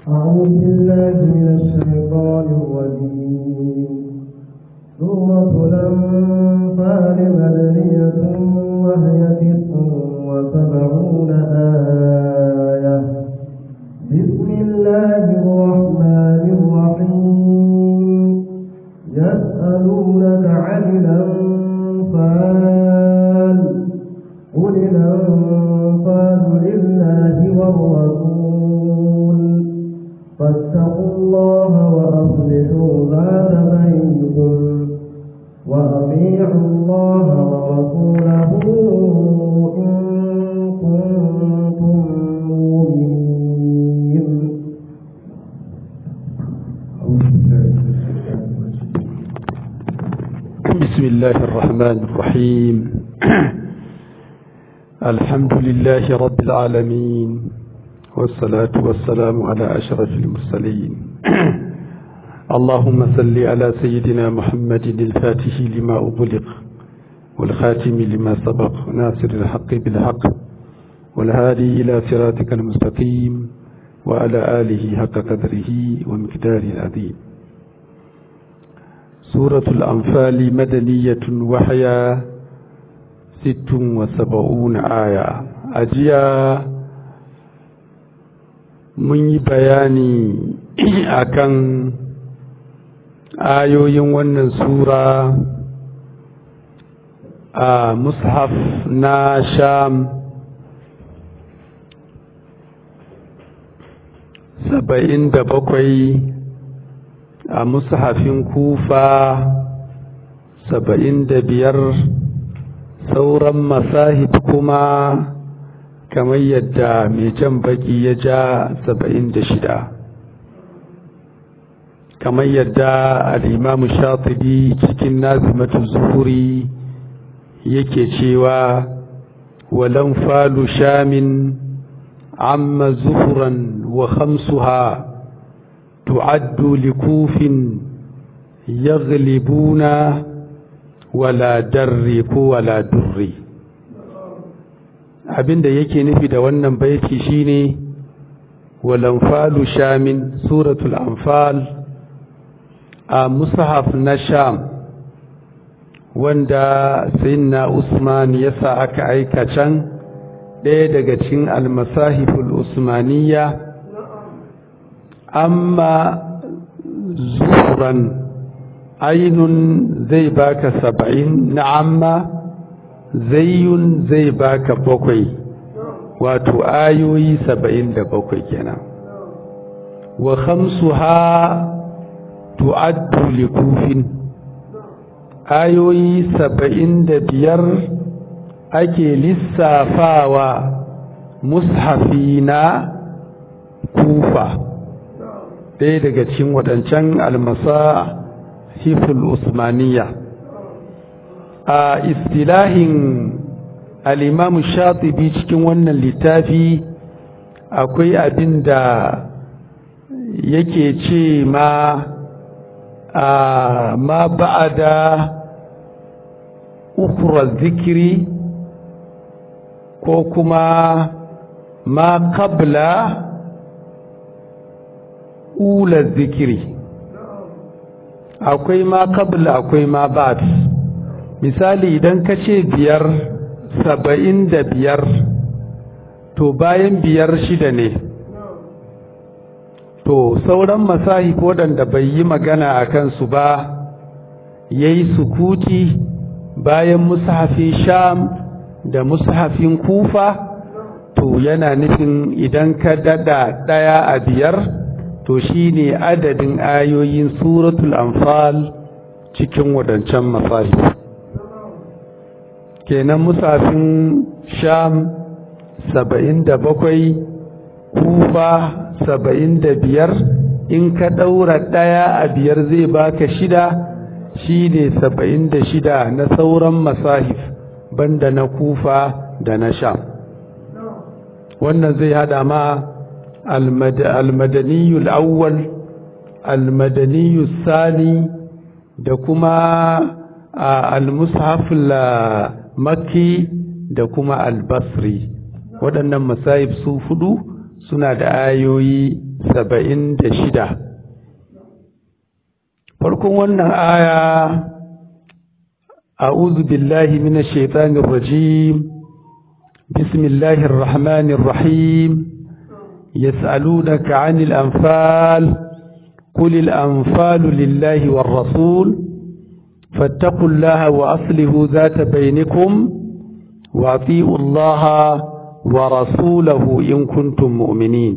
أعوذ بالله من الشيطان الرجيم سورة الأنفال مدنية وهي تسع وسبعون آية بسم الله الرحمن الرحيم يسألونك عن الأنفال قل الأنفال لله والرسول فاتقوا الله وأصلحوا ذات بينكم وأطيعوا الله ورسوله إن كنتم مؤمنين بسم الله الرحمن الرحيم الحمد لله رب العالمين والصلاة والسلام على أشرف المرسلين اللهم صل على سيدنا محمد الفاتح لما أغلق والخاتم لما سبق ناصر الحق بالحق والهادي إلى صراطك المستقيم وعلى آله حق قدره ومقداره العظيم سورة الأنفال مدنية وحيا ست وسبعون آية أجيا mun yi bayani akan ayoyin wannan sura a mushaf na sham saba'in da bakwai a mushafin kufa saba'in da biyar sauran masahib kuma kamar yadda mai jan baki ya ja saba'in da shida kamar yadda al'imamu shatibi cikin nazimatu zuhuri yake cewa walan falu shamin amma zuhuran wa khamsuha tu'addu likufin yaghlibuna wala darri ko wala durri abinda yake nufi da wannan baiti shine walanfalu shamin suratul anfal a mushaf na sham wanda sayyidina usman yasa aka aika can ɗaya daga cikin almasahiful usmaniyya amma zuhuran ainun zai baka saba'in na amma zayyun zai baka bakwai wato ayoyi saba'in da bakwai kenan wa khamsuha tu'addu likufin ayoyi saba'in da biyar ake lissafawa mushafi na kufa ɗaya daga cikin waɗancan almasa hiful usmaniya a istilahin al'imamu shatibi cikin wannan littafi akwai abin da yake ce ma a ma ba'ada ukura zikiri ko kuma ma kabla ula zikiri akwai ma kabla akwai ma ba'ad misali idan ka ce biyar saba'in da biyar to bayan biyar shida ne to sauran masahif waɗanda bai yi magana a kansu ba ya yi sukuti bayan mushafin sham da mushafin kufa to yana nufin idan ka dada ɗaya a biyar to shine adadin ayoyin suratul anfal cikin waɗancan masahif kenan musafin sham saba'in da bakwai kufa saba'in da biyar in ka ɗaura ɗaya a biyar zai baka shida shi ne saba'in da shida na sauran masahif banda na kufa da na sham wannan zai hada ma almadaniyul awwal almadaniyul sani da kuma al-mushaful makki da kuma al-basri waɗannan masahib su fudu suna da ayoyi saba'in da shida farkon wannan aya a'udhu billahi minash shaitanir rajim bismillahir rahmanir rahim yas'alunaka 'anil anfal qul al anfalu lillahi war rasul fattaqullaha wa aslihu dhata bainakum wa ati'u allaha wa rasulahu in kuntum mu'minin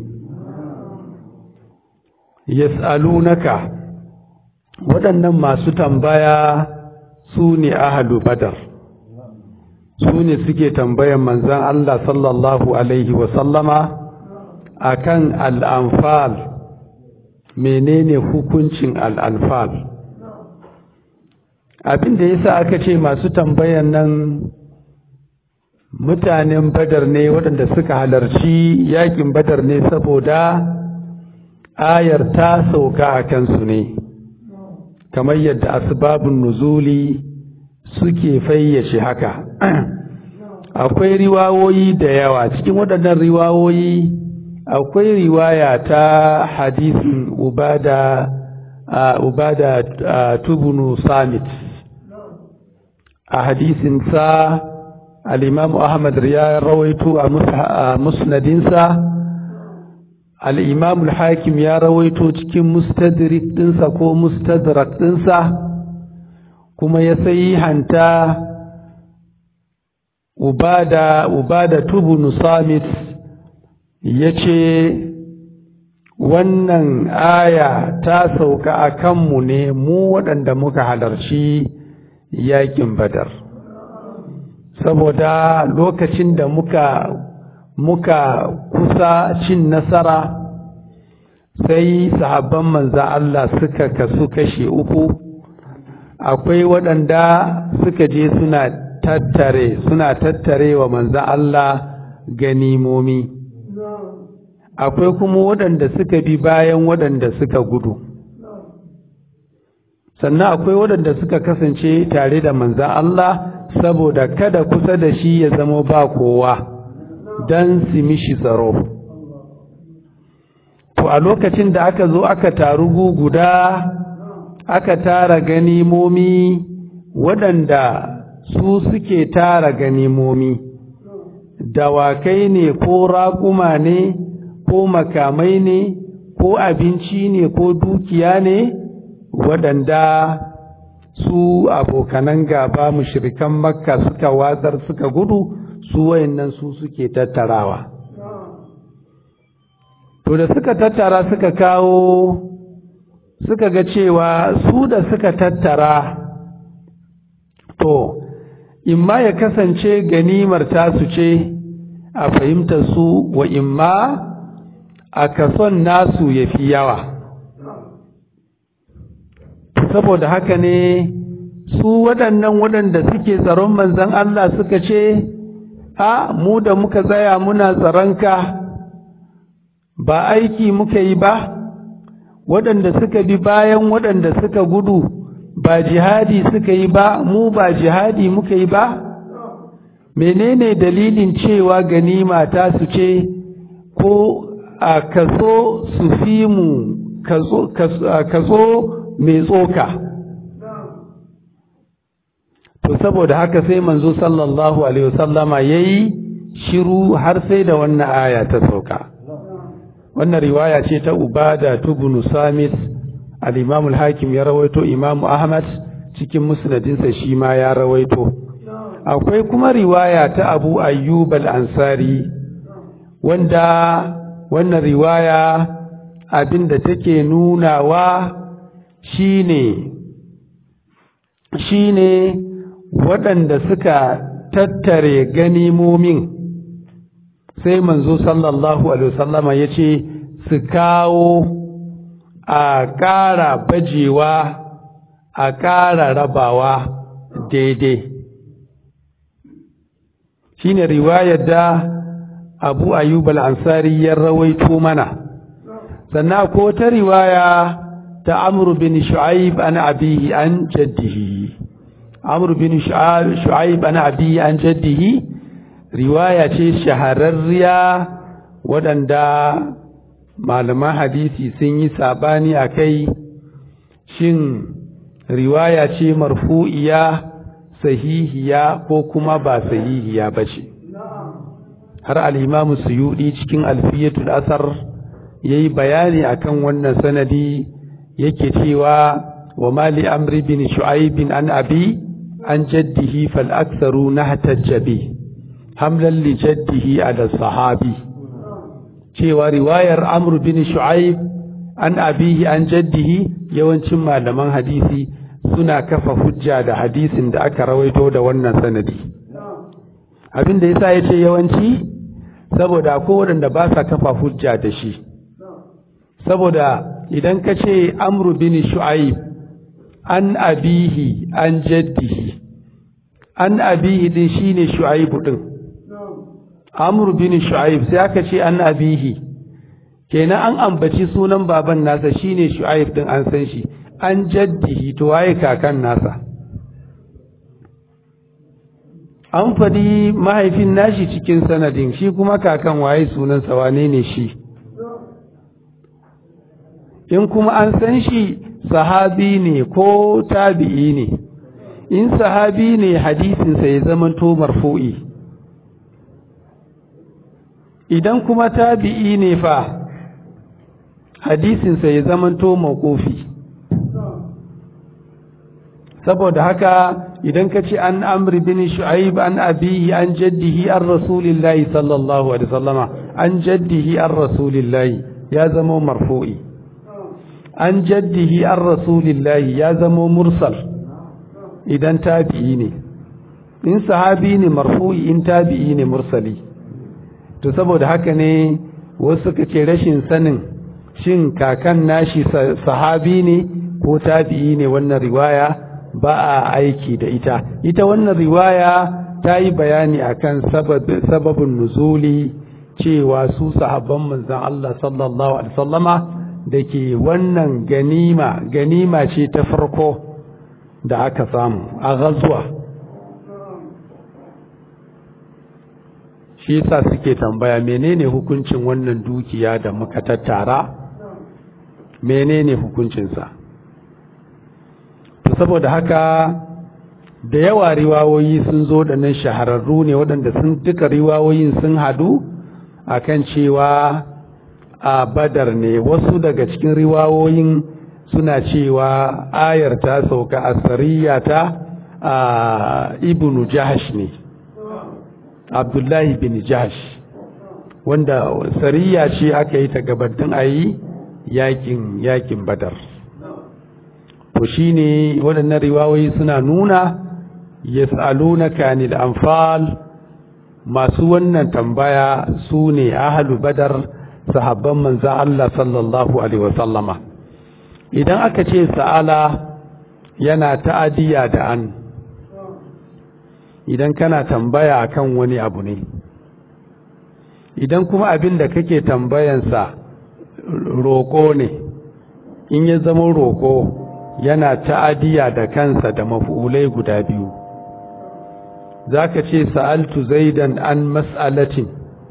yas'alunaka waɗannan masu tambaya su ne ahalu badar su ne suke tambayan manzan Allah sallallahu Alaihi wasallama a kan al'amfal menene hukuncin al'amfal abin da ya sa aka ce masu tambayan nan mutanen badar ne waɗanda suka halarci yakin badar ne saboda ayar ta sauka a kansu ne kamar yadda asbabun nuzuli suke fayyace haka akwai riwawoyi da yawa cikin waɗannan riwawoyi akwai riwaya ta hadisin ubada ubada tubunu samit a hadisin sa al-imam ahmad ya rawaito a musnadinsa al-imam al-hakim ya rawaito cikin mustadrik dinsa ko mustadrak dinsa kuma ya sai hanta ubada ubada tubunu samit yace wannan aya ta sauka a kanmu ne mu waɗanda muka halarci yakin badar saboda lokacin da muka muka kusa cin nasara sai sahabban manza Allah suka kasu kashe uku akwai waɗanda suka je suna tattare suna tattare wa manza Allah ganimomi akwai kuma waɗanda suka bi bayan waɗanda suka gudu sannan akwai waɗanda suka kasance tare da manzan Allah saboda kada kusa da shi ya zama ba kowa don su mishi tsaro to a lokacin da aka zo aka taru guda aka tara ganimomi waɗanda su suke tara ganimomi dawakai ne ko raƙuma ne ko makamai ne ko abinci ne ko dukiya ne waɗanda su abokanan gaba mushrikan makka suka watsar suka gudu su wayannan su suke tattarawa to da suka tattara suka kawo suka ga cewa su da suka tattara to imma ya kasance ganimar tasu ce a fahimtar su wa imma a kason nasu ya fi yawa saboda haka ne su waɗannan waɗanda suke tsaron manzan Allah suka ce a mu da muka tsaya muna tsaronka ba aiki muka yi ba waɗanda suka bi bayan waɗanda suka gudu ba jihadi suka yi ba mu ba jihadi muka yi ba menene dalilin cewa ganima ta su ce ko a kaso su fi mu kaso mai tsoka to saboda haka sai manzo sallallahu alaihi wasallama yayi shiru har sai da wannan aya ta sauka wannan riwaya ce ta ubada tubnu samit al-imam al-hakim ya rawaito imam ahmad cikin musnadinsa shi ma ya rawaito akwai kuma riwaya ta abu ayyub al-ansari wanda wannan riwaya abinda take nunawa shine shine waɗanda suka tattare ganimomin sai manzo sallallahu alaihi wasallama ya ce su kawo a ƙara bajewa a ƙara rabawa daidai shine riwayar da abu ayyub al-ansari ya rawaito mana sannan ko ta riwaya ta amru bin shu'aib an abihi an jaddihi amru bin shu'aib an abihi an jaddihi riwaya ce shahararriya waɗanda malaman hadisi sun yi sabani a kai shin riwaya ce marfu'iya sahihiya ko kuma ba sahihiya ba ce har al'imamu suyuɗi cikin alfiyatul asar ya yi bayani akan wannan sanadi yake cewa wa mali amri bin shu'aibin an abi an jaddihi fal aktharu nahtajjabi hamlan li jaddihi ala sahabi cewa riwayar amr bin shu'aib an abihi an jaddihi yawancin malaman hadisi suna kafa hujja da hadisin da aka rawaito da wannan sanadi abin da yasa yace yawanci saboda ko waɗanda ba sa kafa hujja da shi saboda idan ka ce amru bin shu'aib an abihi an jaddihi an abihi din shine shu'aib din amru bin shu'aib sai aka ce an abihi kenan an ambaci sunan baban nasa shine shu'aib din an san shi an jaddihi to waye kakan nasa an faɗi mahaifin nashi cikin sanadin shi kuma kakan waye sunansa wane ne shi in kuma an san shi sahabi ne ko tabi'i ne in sahabi ne hadisinsa ya zama to marfu'i idan kuma tabi'i ne fa hadisinsa ya zama to mawqufi saboda haka idan ka ce an amri bin shu'aib an abihi an jaddihi an rasulillahi sallallahu alaihi wasallama an jaddihi an rasulillahi ya zama marfu'i an jaddihi an rasulillahi ya zama mursal idan tabi'i ne in sahabi ne marfu'i in tabi'i ne mursali to saboda haka ne wasu suka ce rashin sanin shin kakan nashi sahabi ne ko tabi'i ne wannan riwaya ba a aiki da ita ita wannan riwaya ta yi bayani akan sababin nuzuli cewa su sahabban manzon Allah sallallahu alaihi wasallama da ke wannan ganima ganima ce ta farko da aka samu a gazuwa shi yasa suke tambaya menene hukuncin wannan dukiya da muka tattara menene hukuncinsa to saboda haka da yawa riwawoyi sun zo da nan shahararru ne waɗanda sun duka riwawoyin sun hadu akan cewa a badar ne wasu daga cikin riwawoyin suna cewa ayar ta sauka a sariya ta a ibnu jahash ne abdullahi bin jahash wanda sariya ce aka yi ta gabatin a yi yakin yakin badar to shine waɗannan riwayoyi suna nuna yas'alunaka anil anfal masu wannan tambaya su ne ahlu badar sahabban manzan Allah sallallahu alaihi wasallama idan aka ce sa'ala yana ta'adiya da an idan kana tambaya akan wani abu ne idan kuma abin da kake tambayansa roƙo ne in ya zama roƙo yana ta'adiya da kansa da mafi'ulai guda biyu za ka ce sa'altu zaidan an mas'alatin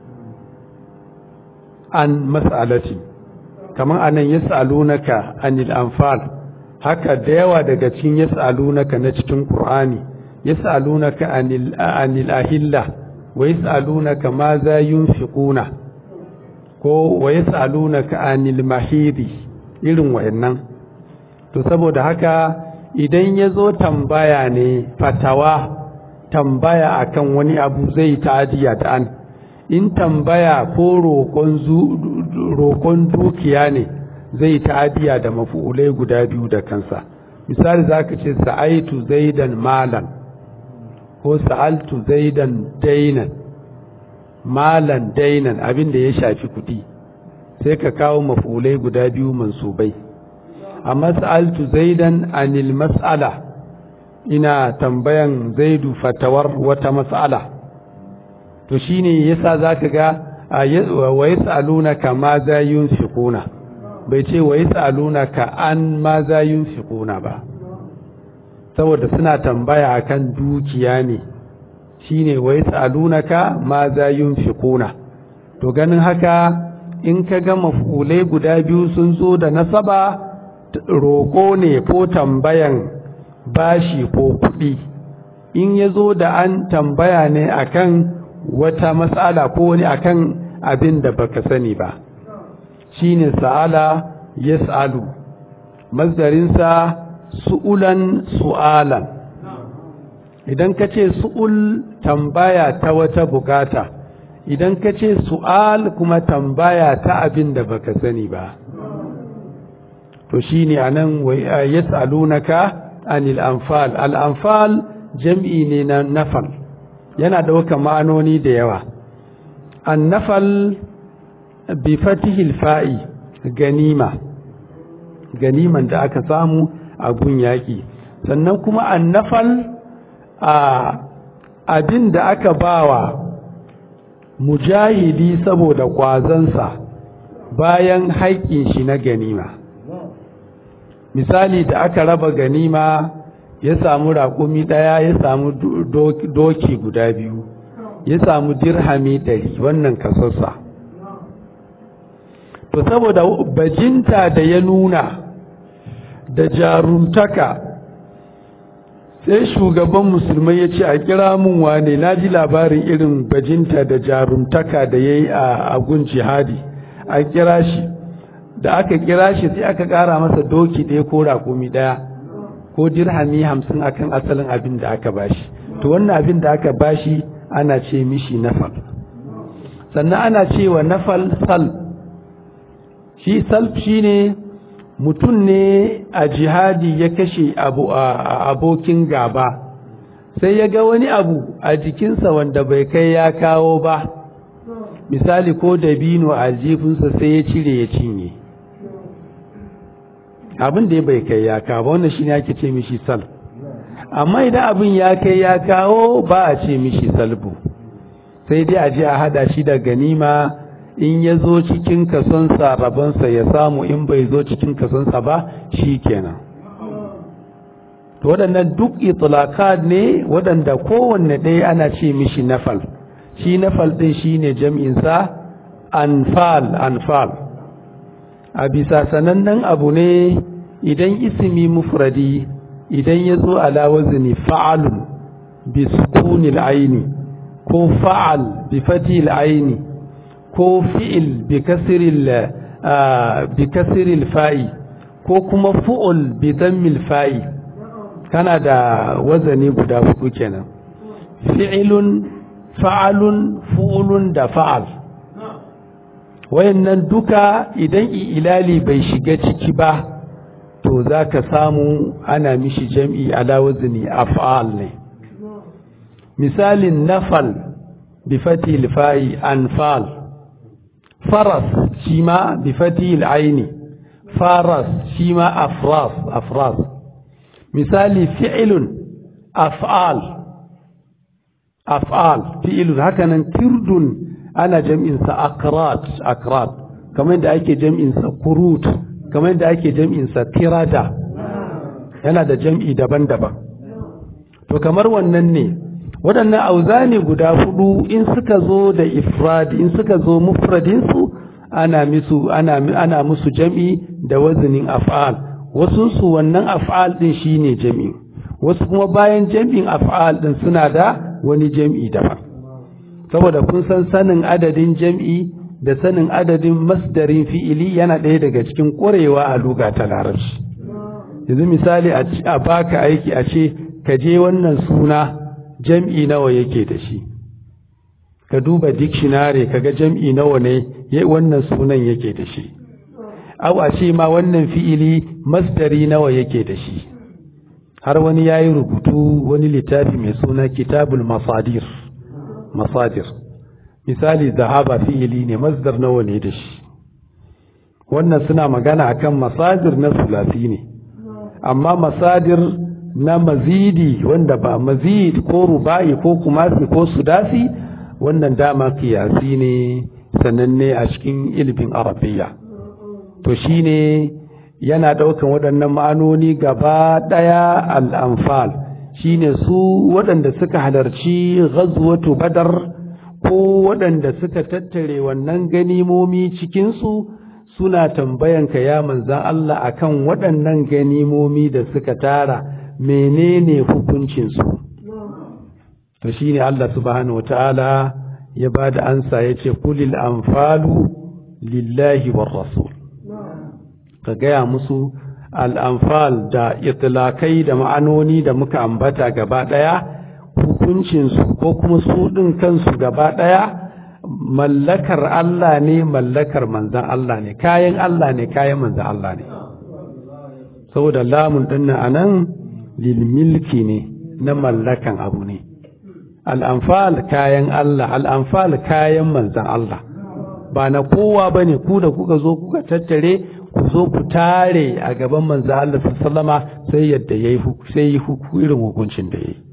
an mas'alatin kamar anan ya sa'alunaka anil anfal haka da yawa daga cikin ya sa'alunaka na cikin ƙur'ani ya sa'alunaka anil ahilla wa ya sa'alunaka ma za yunfiquna ko wa ya sa'alunaka anil mahidi irin wayannan to saboda haka idan ya zo tambaya ne fatawa tambaya akan wani abu zai ta'adiya da an in tambaya ko roƙon dukiya ne zai ta'adiya da mafu'ulai guda biyu da kansa misali za ka ce sa'aitu zaidan malan ko sa'altu zaidan dainan malan dainan abin da ya shafi kuɗi sai ka kawo mafu'ulai guda biyu mansubai amma sa'altu zaidan anil mas'ala ina tambayan zaidu fatawar wata mas'ala to shine yasa zaka ga wa yasalunaka ma za yunfiquna bai ce wa yasalunaka an ma za yunfiquna ba saboda suna tambaya akan dukiya ne shine wa yasalunaka ma za yunfiquna to ganin haka in ka ga maf'ulai guda biyu sun zo da nasaba roƙo ne ko tambayan bashi ko kuɗi in ya zo da an tambaya ne akan wata matsala ko wani akan abin da baka sani ba shine sa'ala yas'alu masdarinsa su'ulan su'alan idan ka ce su'ul tambaya ta wata bukata idan ka ce su'al kuma tambaya ta abin da baka sani ba to shine anan yas'alunaka anil anfal al anfal jam'i ne na nafal yana ɗaukar ma'anoni da yawa an nafal bi fatihil fa'i ganima ganiman da aka samu a gun yaƙi sannan kuma an nafal a abin da aka bawa mujahidi saboda ƙwazansa bayan haƙƙin shi na ganima misali da aka raba ganima ya samu raƙumi ɗaya ya samu doki guda biyu ya samu dirhami ɗari wannan kasarsa to saboda bajinta da ya nuna da jarumtaka sai shugaban musulmai ya ce a kira mun wane na ji labarin irin bajinta da jarumtaka da ya yi a gun jihadi a kira shi da aka kira shi sai aka ƙara masa doki ɗaya ko raƙumi ɗaya ko dirhami hamsin akan asalin abin da aka bashi to wannan abin da aka bashi ana ce mishi nafal sannan ana cewa nafal sal shi salf shine mutum ne a jihadi ya kashe abu a abokin gaba sai ya ga wani abu a jikinsa wanda bai kai ya kawo ba misali ko dabino a jifinsa sai ya cire ya cinye abin da bai kai ya kawo wannan shine ake ce mishi sal amma idan abin ya kai ya kawo ba a ce mishi salbu sai dai a je a hada shi da ganima in ya zo cikin kasonsa rabonsa ya samu in bai zo cikin kasonsa ba shi kenan waɗannan duk itlaqat ne waɗanda kowanne ɗaya ana ce mishi nafal shi nafal ɗin shi ne jam'insa anfal anfal a bisa sanannen abu ne idan ismi mufradi idan ya zo ala wazni fa'alun bi sukunil aini ko fa'al bi fatil aini ko fi'il bi kasril bi kasril fa'i ko kuma fu'ul bi dammil fa'i kana da wazani guda hudu kenan fi'ilun fa'alun fu'ulun da fa'al wayannan duka idan ilali bai shiga ciki ba to zaka samu ana mishi jam'i ala wazni af'al ne misalin nafal bi fatil fa'i anfal faras shima bi fatil aini faras shima afras afras misali fi'ilun af'al af'al fi'ilun hakanan kirdun ana jam'insa akrat akrat kamar da ake jam'insa kurut kamar da ake jam'insa tirada yana da jam'i daban-daban to kamar wannan ne waɗannan auzani guda hudu in suka zo da ifradi in suka zo mufradinsu ana musu ana ana musu jam'i da wazinin af'al wasu su wannan af'al din shine jam'i wasu kuma bayan jam'in af'al din suna da wani jam'i daban saboda kun san sanin adadin jam'i da sanin adadin masdarin fi'ili yana ɗaya daga cikin ƙwarewa a luga ta larabci yanzu misali a baka aiki a ce ka je wannan suna jam'i nawa yake da shi ka duba dictionary kaga jam'i nawa ne wannan sunan yake da shi au a ce ma wannan fi'ili masdari nawa yake da shi har wani yayi rubutu wani littafi mai suna kitabul masadir masadir misali zahaba fi'ili ne masdar nawa ne da shi wannan suna magana akan masadir na sulasi ne amma masadir na mazidi wanda ba mazid ko rubai ko kumasi ko sudasi wannan dama kiyasi ne sananne a cikin ilimin arabiya to shine yana daukan waɗannan ma'anoni gaba ɗaya al'amfal shine su waɗanda suka halarci ghazwatu badar ko waɗanda suka tattare wannan ganimomi cikinsu suna tambayanka ya manzan Allah akan waɗannan ganimomi da suka tara menene hukuncinsu to shine Allah subhanahu wataala ya ba da ansa ya ce kulil anfalu lillahi war rasul ka gaya musu al'amfal da itilakai da ma'anoni da muka ambata gaba ɗaya hukuncinsu ko kuma su ɗin kansu gaba ɗaya mallakar Allah ne mallakar manzan Allah ne kayan Allah ne kayan manzan Allah ne saboda lamun ɗin a nan lilmilki ne na mallakan abu ne al'amfal kayan Allah al'amfal kayan manzan Allah ba na kowa ba ne ku da kuka zo kuka tattare ku zo ku tare a gaban manzo Allah sallama sai yadda yayi sai yi irin hukuncin da yayi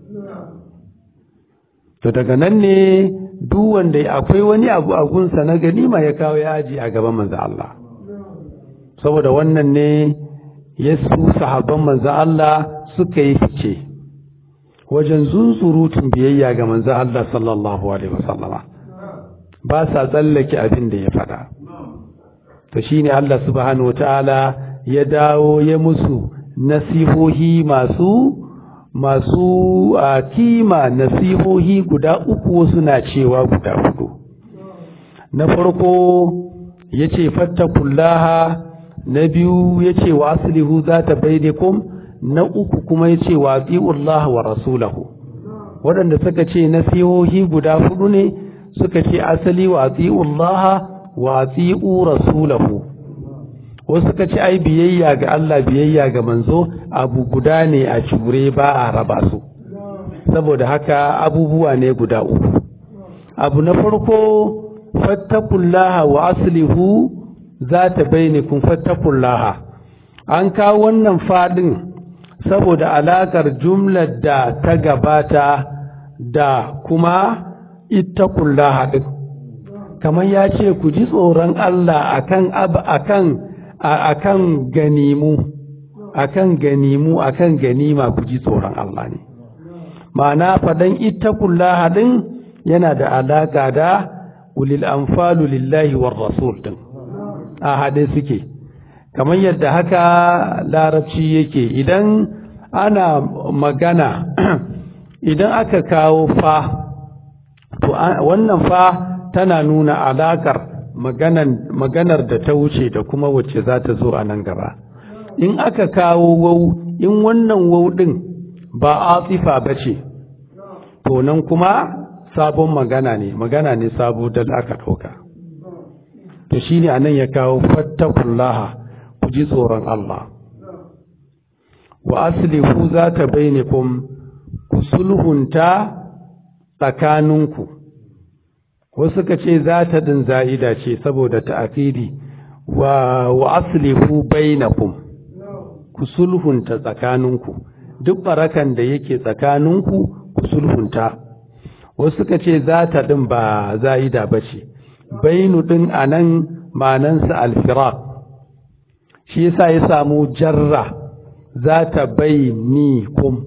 to daga nan ne duk wanda akwai wani abu a gunsa na ganima ya kawo ya aji a gaban manzo Allah saboda wannan ne yasu sahabban manzo Allah suka yi fice wajen zunzurutun biyayya ga manzo Allah sallallahu alaihi wasallama ba sa tsallake abin da ya faɗa to shine Allah subhanahu wataala ya dawo ya musu nasihohi masu masu a kima nasihohi guda uku suna cewa guda hudu na farko yace fattakullaha na biyu yace wa aslihu zata bainakum na uku kuma yace wa atiullaha wa rasulahu waɗanda suka ce nasihohi guda hudu ne suka ce asali wa atiullaha wa ati'u rasulahu wasu suka ce ai biyayya ga Allah biyayya ga manzo abu guda ne a cure ba a raba su saboda haka abubuwa ne guda uku abu na farko fattakullaha wa aslihu zata bainakum fattakullaha an kawo wannan fadin saboda alakar jumlar da ta gabata da kuma ittakullaha din kamar ya ce ku ji tsoron Allah akan ab akan akan ganimu akan ganimu akan ganima ku ji tsoron Allah ne ma'ana fadan ittaqullaha din yana da alaka da ulil anfalu lillahi war rasul din a hade suke kamar yadda haka larabci yake idan ana magana idan aka kawo fa to wannan fa tana nuna alakar maganar da ta wuce da kuma wacce za ta zo a nan gaba in aka kawo wau in wannan wau ɗin ba atifa ba ce to nan kuma sabon magana ne magana ne sabo da aka ɗauka to shi ne a nan ya kawo fattakullaha ku ji tsoron Allah wa aslihu za ta bainakum ku sulhunta tsakaninku wasu suka ce za ta din za'ida ce saboda ta'akidi wa wa aslihu bainakum ku sulhunta tsakaninku duk barakan da yake tsakaninku ku sulhunta wasu suka ce za ta din ba za'ida bace bainu din anan manansa alfiraq shi yasa ya samu jarra za ta bainikum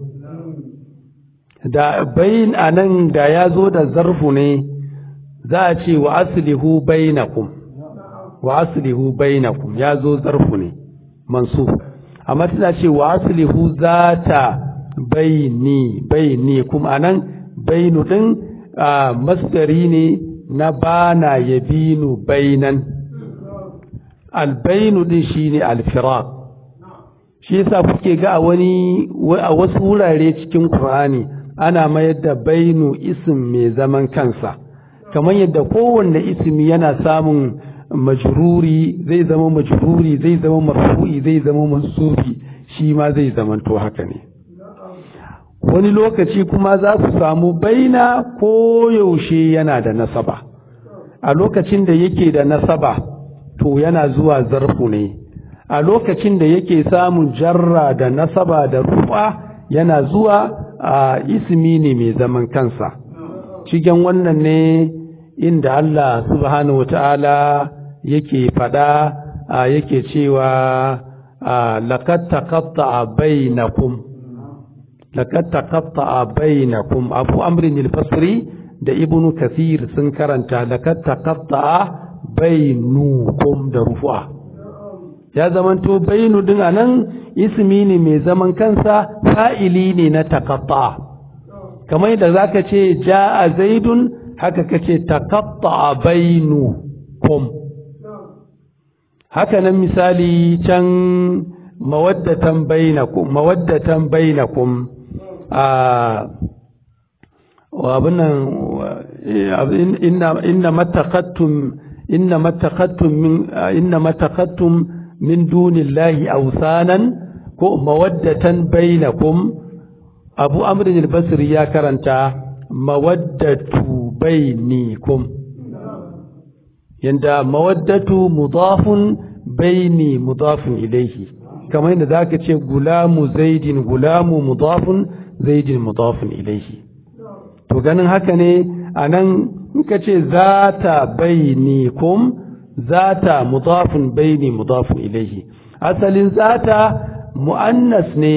da bayin anan da ya zo da zarfu ne za a ce wa aslihu bainakum wa aslihu bainakum ya zo zarfu ne mansub amma tana ce wa aslihu zata baini baini kuma anan bainu din masdari ne na bana yabinu bainan albainu din shine alfiraq shi yasa kuke ga a wani a wasu wurare cikin Qur'ani ana mayar da bainu ism mai zaman kansa kamar yadda kowanne ismi yana samun majruri zai zama majruri zai zama marfu'i zai zama mansubi shi ma zai zamanto haka ne wani lokaci kuma za su samu baina ko yaushe yana da nasaba a lokacin da yake da nasaba to yana zuwa zarfu ne a lokacin da yake samun jarra da nasaba da rufa yana zuwa a ismi ne mai zaman kansa cikin wannan ne inda Allah subhanahu wata'ala yake fada yake cewa laqad taqatta'a bainakum laqad taqatta'a bainakum abu amrin al-basri da ibnu kathir sun karanta laqad taqatta'a bainukum da rufu'a ya zamanto bainu din anan ismi ne mai zaman kansa fa'ili ne na taqatta'a kamar yadda zaka ce ja'a zaidun haka kace taqatta'a bainukum haka nan misali can mawaddatan bainakum mawaddatan bainakum a wa abunan inna inna mattaqattum inna mattaqattum min inna mattaqattum min dunillahi awsanan ko mawaddatan bainakum abu amr al-basri ya karanta mawaddatu bainikum yanda mawaddatu mudafun baini mudafun ilaihi kamar yadda zaka ce gulamu zaidin gulamu mudafun zaidin mudafun ilaihi to ganin haka ne anan in ka ce zata bainikum zata mudafun baini mudafun ilaihi asalin zata mu'annas ne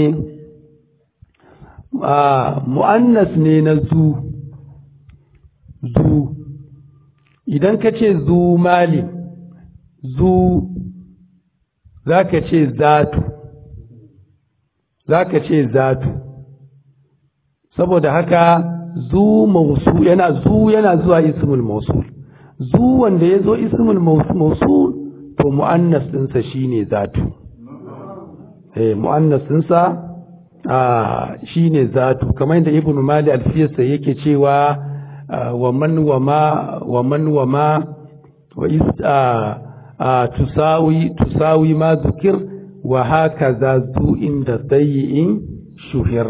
mu'annas ne na zu zu idan ka ce zu mali zu za ka ce zatu za ka ce zatu saboda haka zu mausu yana zu yana zuwa ismul mausul zu wanda ya zo ismul mausul to mu'annas ɗinsa shine zatu eh mu'annas ɗinsa shi ne zatu kamar yadda ibn mali alfiyarsa yake cewa wa man wa ma wa man wa ma wa is tusawi tusawi ma zukir wa haka za zu inda tsayi'in shuhir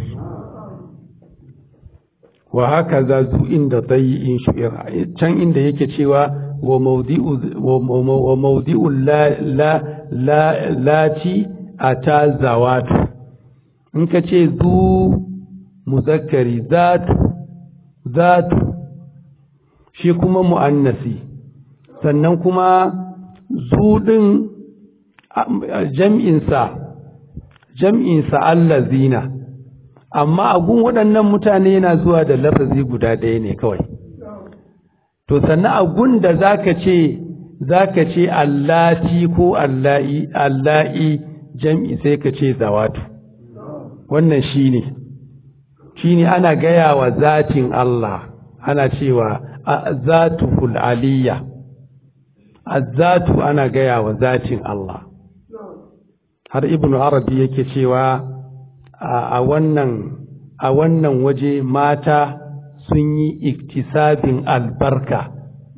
wa haka za zu inda tsayi'in shuhir can inda yake cewa wa maudi'u la la lati ata zawatu in ka ce zu muzakkari zatu zatu shi kuma mu'annasi sannan kuma zu ɗin jam'insa jam'insa allazina amma agun waɗannan mutane yana zuwa da lafazi guda ɗaya ne kawai to sannan agun da zaka ce zaka ce allati ko allahi allahi jam'i sai ka ce zawatu wannan shi ne shi ne ana gaya wa zatin Allah ana cewa zatuhul aliyya azzatu ana gaya wa zatin Allah har ibn arabi yake cewa a wannan a wannan waje mata sun yi iktisabin albarka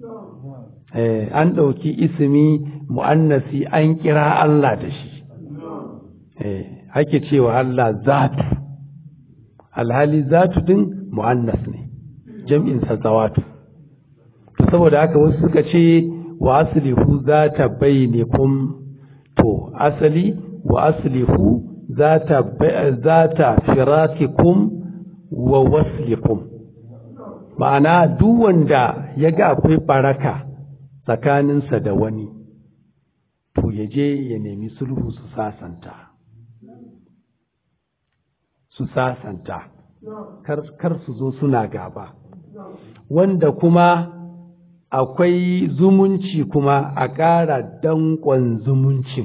an ɗauki ismi mu'annasi an kira Allah da shi ake cewa Allah zatu alhali zatu din mu'annas ne jam'in sa zawatu to saboda haka wasu suka ce wa aslihu zata bainakum to asali wa aslihu zata zata firatikum wa waslikum ma'ana duk wanda ya ga akwai baraka tsakaninsa da wani to ya je ya nemi sulhu su sasanta su sasanta kar su zo suna gaba wanda kuma akwai zumunci kuma a ƙara danƙon zumuncin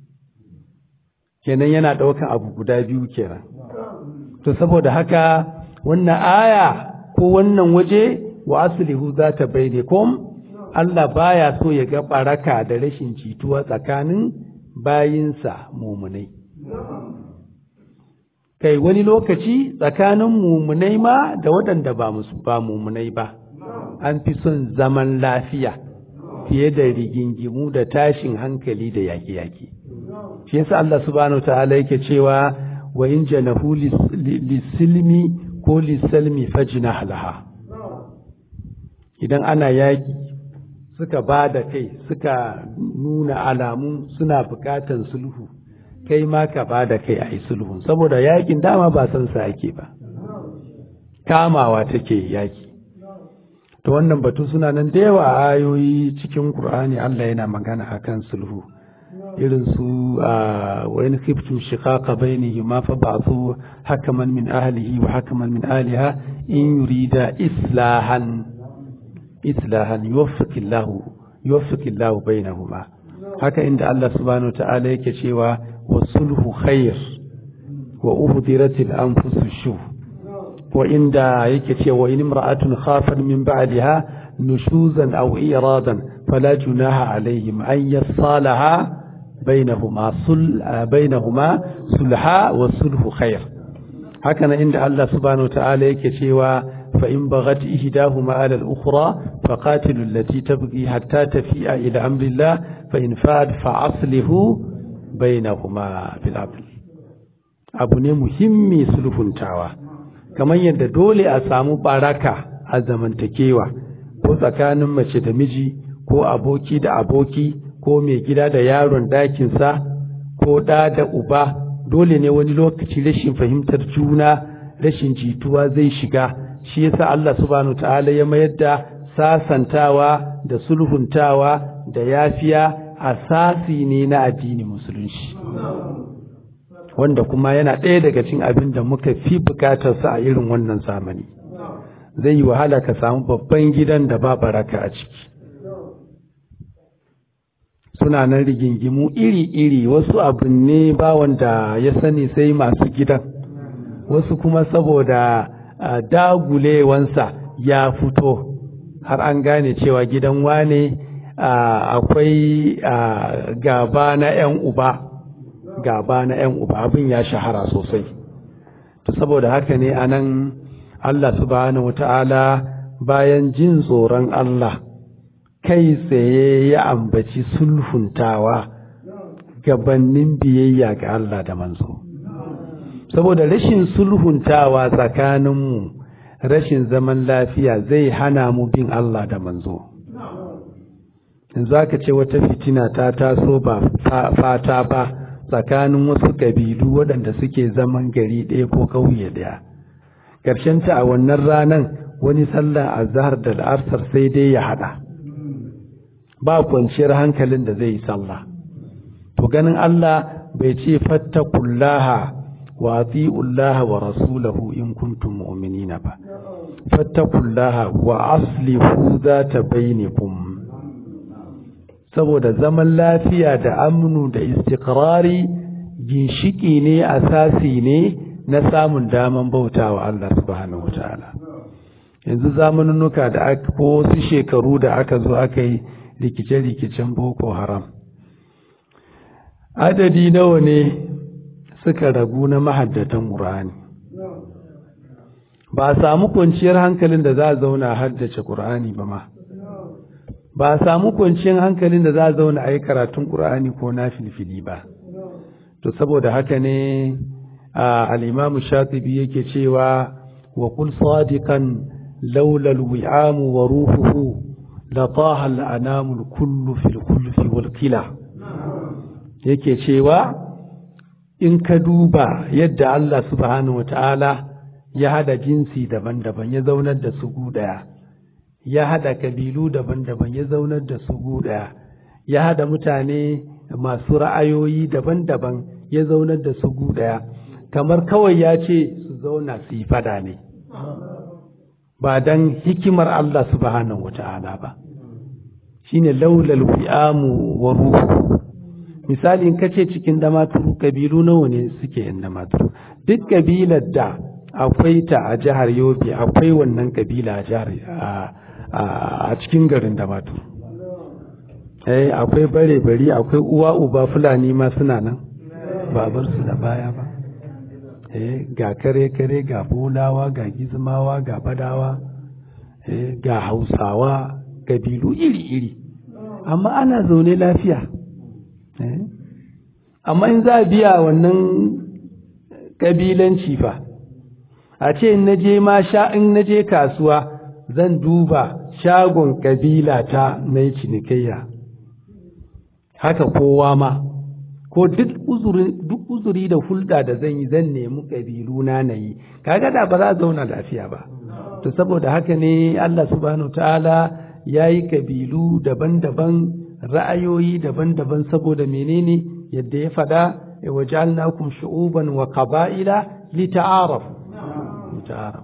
kenan yana ɗaukan abu guda biyu kenan to saboda haka wannan aya ko wannan waje wa aslihu za ta baine kom Allah baya so ya ga ɓaraka da rashin jituwa tsakanin bayinsa mumunai kai wani lokaci tsakanin mumunai ma da waɗanda ba musu ba mumunai ba an fi son zaman lafiya fiye da rigingimu da tashin hankali da yaƙi-yaƙi shi yasa Allah subhanahu ta'ala yake cewa wa in janahu lisilmi ko lisalmi fajnah laha idan ana yaƙi suka ba da kai suka nuna alamu suna buƙatan sulhu kai ma ka ba da kai a yi sulhun saboda yakin dama ba san sa ake ba kamawa take yaki to wannan batu suna nan da yawa ayoyi cikin Qur'ani Allah yana magana akan sulhu irin su wa in khiftum shiqaqa bainihima fa ba'thu hakaman min ahlihi wa hakaman min ahliha in yurida islahan islahan yuwaffiqillahu yuwaffiqillahu bainahuma haka inda Allah subhanahu ta'ala yake cewa wasulhu khair wa uhdiratil anfusu shuh wa inda yake cewa in imra'atun khafat min ba'liha nushuzan aw iradan fala junaha alaihim an yasalaha bainahuma sul bainahuma sulha wa sulhu khair haka nan inda Allah subhanahu ta'ala yake cewa fa in baghat ihdahuma ala al-ukhra faqatilu allati tabghi hatta tafi'a ila amrillah fa in fa'at fa aslihu bainahuma bil adl abu ne muhimmi sulhuntawa kamar yadda dole a samu baraka a zamantakewa ko tsakanin mace da miji ko aboki da aboki ko mai gida da yaron dakinsa ko ɗa da uba dole ne wani lokaci rashin fahimtar juna rashin jituwa zai shiga shi yasa Allah subhanahu ta'ala ya mayar da sasantawa da sulhuntawa da yafiya asasi ne na addini musulunci wanda kuma yana ɗaya daga cikin abin da muka fi bukatarsa a irin wannan zamani zai yi wahala ka samu babban gidan da ba baraka a ciki suna nan rigingimu iri-iri wasu abin ne ba wanda ya sani sai masu gidan wasu kuma saboda dagulewansa ya fito har an gane cewa gidan wane akwai gaba na 'yan uba gaba na 'yan uba abin ya shahara sosai to saboda haka ne anan Allah subhanahu wata'ala bayan jin tsoron Allah kai tsaye ya ambaci sulhuntawa gabannin biyayya ga Allah da manzo saboda rashin sulhuntawa tsakaninmu rashin zaman lafiya zai hana mu bin Allah da manzo yanzu aka ce wata fitina ta taso ba fata ba tsakanin wasu ƙabilu waɗanda suke zaman gari ɗaya ko ƙauye ɗaya ta a wannan ranan wani sallah azhar da al'asar sai dai ya haɗa ba kwanciyar hankalin da zai yi sallah to ganin Allah bai ce fattakullaha wa atiullaha wa rasulahu in kuntum mu'minina ba fattakullaha wa aslihu zata bainakum saboda zaman lafiya da amnu da istiqrari ginshiki ne asasi ne na samun daman bautawa Allah subhanahu wataala yanzu zamanunuka da aka ko wasu shekaru da aka zo aka yi rikice-rikicen boko haram adadi nawa ne suka ragu na mahaddatan ƙur'ani ba a samu kwanciyar hankalin da za a zauna haddace ƙur'ani ba ma ba a samu kwanciyar hankalin da za a zauna a yi karatun ƙur'ani ko na filfili ba to saboda haka ne al'imamu shatibi yake cewa wa kul sadiqan laula alwi'amu wa ruhuhu la taha al'anamu kullu fil kulfi wal kila yake cewa in ka duba yadda Allah subhanahu wata'ala ya hada jinsi daban-daban ya zaunar da su gudaya ya hada kabilu daban-daban ya zaunar da su gudaya ya hada mutane masu ra'ayoyi daban-daban ya zaunar da su gudaya kamar kawai ya ce su zauna su yi fada ne ba dan hikimar Allah subhanahu wata'ala ba shine laulal wi'amu wa ruhu misali in kace cikin damaturu kabilu nawa ne suke yin damaturu duk kabilar da akwai ta a jihar Yobe akwai wannan kabila a jihar a cikin garin damaturu eh akwai bare bari akwai uwa uba fulani ma suna nan ba bar su da baya ba eh ga kare kare ga bolawa ga gizmawa ga badawa eh ga hausawa kabilu iri iri amma ana zaune lafiya amma in za a biya wannan ƙabilanci fa a ce in naje ma sha in naje kasuwa zan duba shagon ƙabila ta na yi cinikayya haka kowa ma ko duk uzuri da hulɗa da zan yi zan nemi ƙabilu na na yi kaga da ba za a zauna lafiya ba to saboda haka ne Allah subhanahu ta'ala ya yi ƙabilu daban-daban ra'ayoyi daban-daban saboda menene yadda ya faɗa wa ja'alnakum shu'uban wa qaba'ila lita'arafu lita'arafu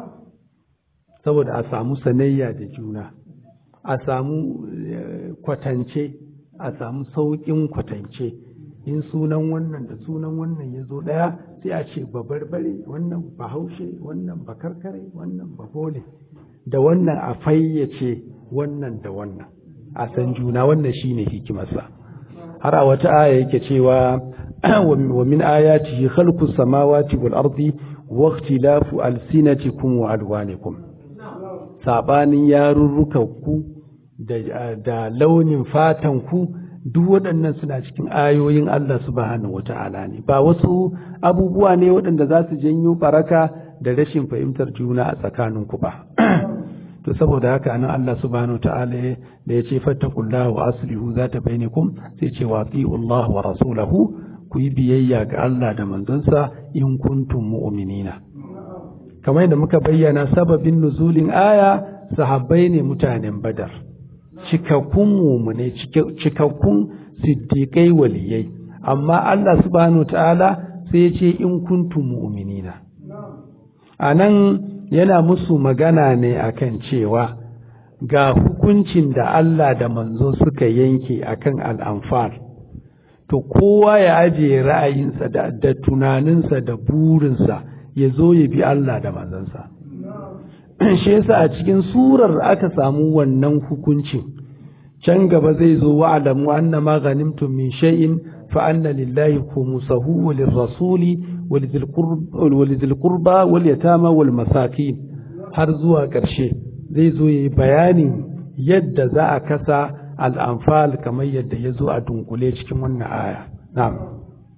saboda a samu sanayya da juna a samu kwatance a samu sauƙin kwatance in sunan wannan da sunan wannan ya zo ɗaya sai a ce babarbare wannan bahaushe wannan bakarkare wannan babole da wannan a fayyace wannan da wannan a san juna wannan shine hikimarsa har a wata aya yake cewa wa min ayatihi khalqus samawati wal ardi wa ikhtilafu alsinatikum wa alwanikum sabanin yarurrukanku da da launin fatanku duk waɗannan suna cikin ayoyin Allah subhanahu wata'ala ne ba wasu abubuwa ne waɗanda za su janyo baraka da rashin fahimtar juna a tsakaninku ba to saboda haka nan Allah subhanahu ta'ala da ya ce fattakullahu wa aslihu za ta bainakum sai ce wa Allah wa rasulahu ku yi biyayya ga Allah da manzonsa in kuntum mu'minina kamar yadda muka bayyana sababin nuzulin aya sahabbai ne mutanen badar cikakkun mumune cikakkun siddiƙai waliyai amma Allah subhanahu ta'ala sai ya ce in kuntum mu'minina a nan yana musu magana ne akan cewa ga hukuncin da Allah da manzo suka yanke akan al'amfar to kowa ya ajiye ra'ayinsa da, da tunaninsa da burinsa ya zo ya bi Allah da manzansa shi yasa a cikin surar aka samu wannan hukuncin can gaba zai zo wa'alamu anna ma ghanimtum min shay'in fa anna lillahi khumsahu wa lirrasuli wa lidhil qurba wal yatama wal masakin har zuwa ƙarshe zai zo yayi bayanin yadda za a kasa al'amfal kamar yadda ya zo a dunkule cikin wannan aya na'am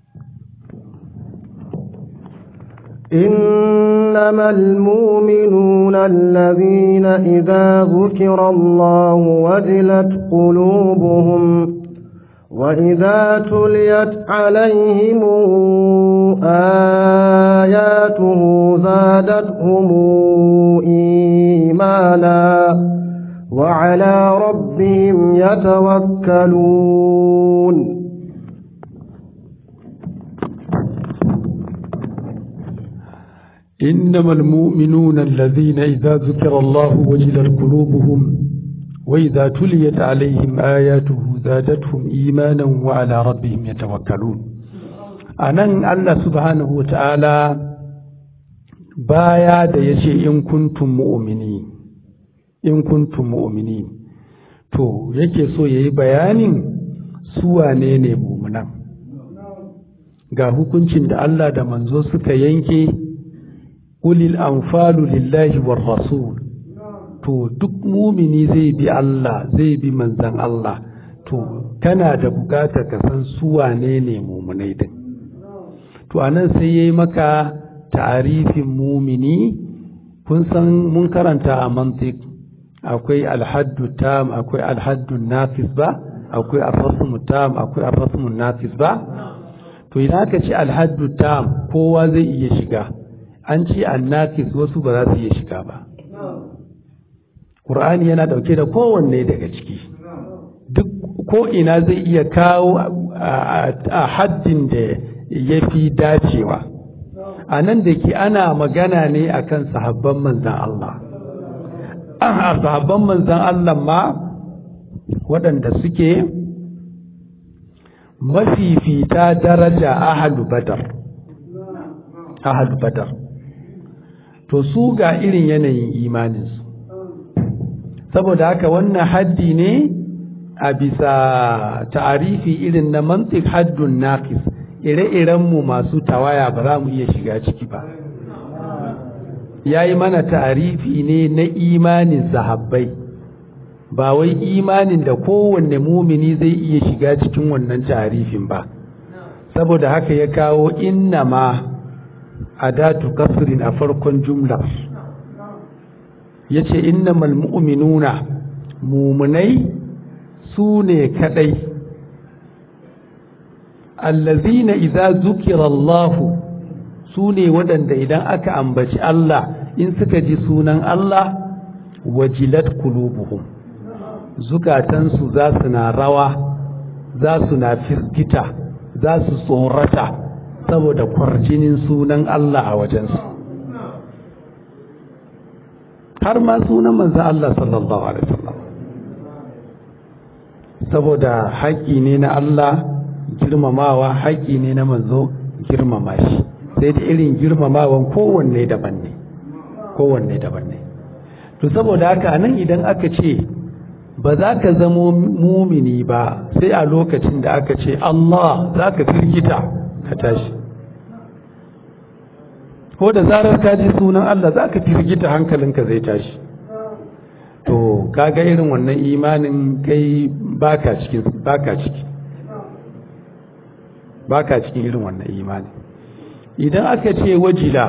إنما المؤمنون الذين إذا ذكر الله وجلت قلوبهم وإذا تليت عليهم آياته زادتهم إيمانا وعلى ربهم يتوكلون إنما المؤمنون الذين إذا ذكر الله وجلت قلوبهم وإذا تليت عليهم آياته زادتهم إيمانا وعلى ربهم يتوكلون أنن الله سبحانه وتعالى بايا da yace in kuntum mu'minin in kuntum mu'minin to yake so yayi bayanin su wane ne mu'minan ga hukuncin da Allah da manzo suka yanke ulil anfalu lillahi war rasul to duk mumini zai bi Allah zai bi manzan Allah to kana da bukatar ka san su wane ne mumunai din to anan sai yayi maka ta'arifin mumini kun san mun karanta a mantiq akwai alhaddu tam akwai alhaddu nafis ba akwai arrasmu tam akwai arrasmu nafis ba to idan aka ce alhaddu tam kowa zai iya shiga an ce annafis wasu ba za su iya shiga ba Qur'ani yana ɗauke da kowanne daga ciki duk ko ina zai iya kawo a haddin da ya fi dacewa a nan da ke ana magana ne akan sahabban manzan Allah a sahabban manzan Allah ma waɗanda suke mafifita daraja ahalu badar ahalu badar to su ga irin yanayin imaninsu saboda haka wannan haddi ne a bisa ta'arifi irin na mantik haddun naqis ire-irenmu masu tawaya ba za mu iya shiga ciki ba ya yi mana ta'arifi ne na imanin sahabbai ba wai imanin da kowanne mumini zai iya shiga cikin wannan ta'arifin ba saboda haka ya kawo inna ma adatu kasrin a farkon jumlar ya ce innamal mu'minuna mumunai su ne kadai allazina idza zukira Allah su ne waɗanda idan aka ambaci Allah in suka ji sunan Allah wajilat qulubuhum zukatansu za su na rawa za su na firgita za su tsorata saboda kwarjinin sunan Allah a wajensu har ma sunan manzan Allah sallallahu Alaihi wasallam saboda haƙƙi ne na Allah girmamawa haƙƙi ne na manzo girmama shi sai da irin girmamawan kowanne daban ne kowanne daban ne to saboda haka nan idan aka ce ba za ka zamo mumini ba sai a lokacin da aka ce Allah za ka firgita ka tashi ko da zarar ka ji sunan Allah za ka firgita hankalinka zai tashi to kaga irin wannan imanin kai baka cikin baka ciki baka cikin irin wannan imani idan aka ce wajila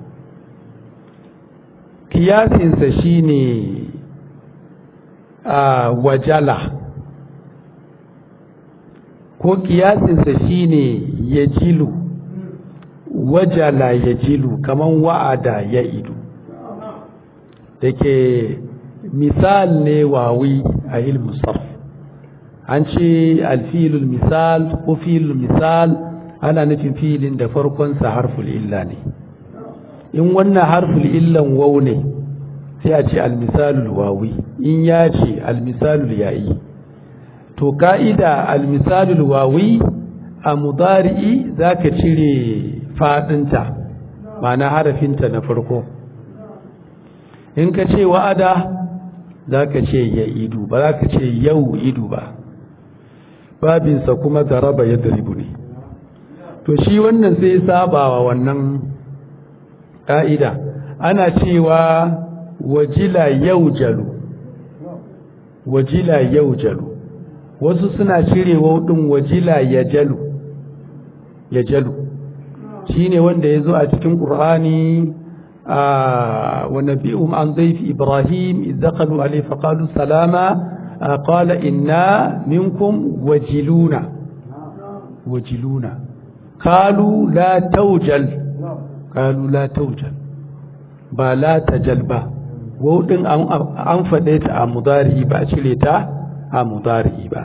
kiyasinsa shine a wajala ko kiyasinsa shine yajilu wajala yajilu kaman wa'ada ya idu da ke misal ne wawi a ilmin sarf an ce alfilul misal ko filul misal ana nufin filin da farkonsa harful illa ne in wannan harful illan wau ne sai a ce almisalul wawi in ya ce almisalul ya'i to ka'ida almisalul wawi a mudari'i za ka cire fadinta ma'ana harafinta na farko in ka ce wa'ada za ka ce ya idu ba za ka ce yau idu ba babinsa kuma zaraba ya daribu ne to shi wannan sai sabawa wannan ƙa'ida ana cewa wajila yau jalu wajila yau jalu wasu suna cire ɗin wajila ya jalu ya jalu shi ne wanda ya zo a cikin ƙur'ani ونبئهم عن ضيف إبراهيم إذ دخلوا عليه فقالوا سلاما قال إنا منكم وجلون وجلون قالوا لا توجل قالوا لا توجل با لا تجل با ودin an faɗe ta a mudari ba a cire ta a mudari ba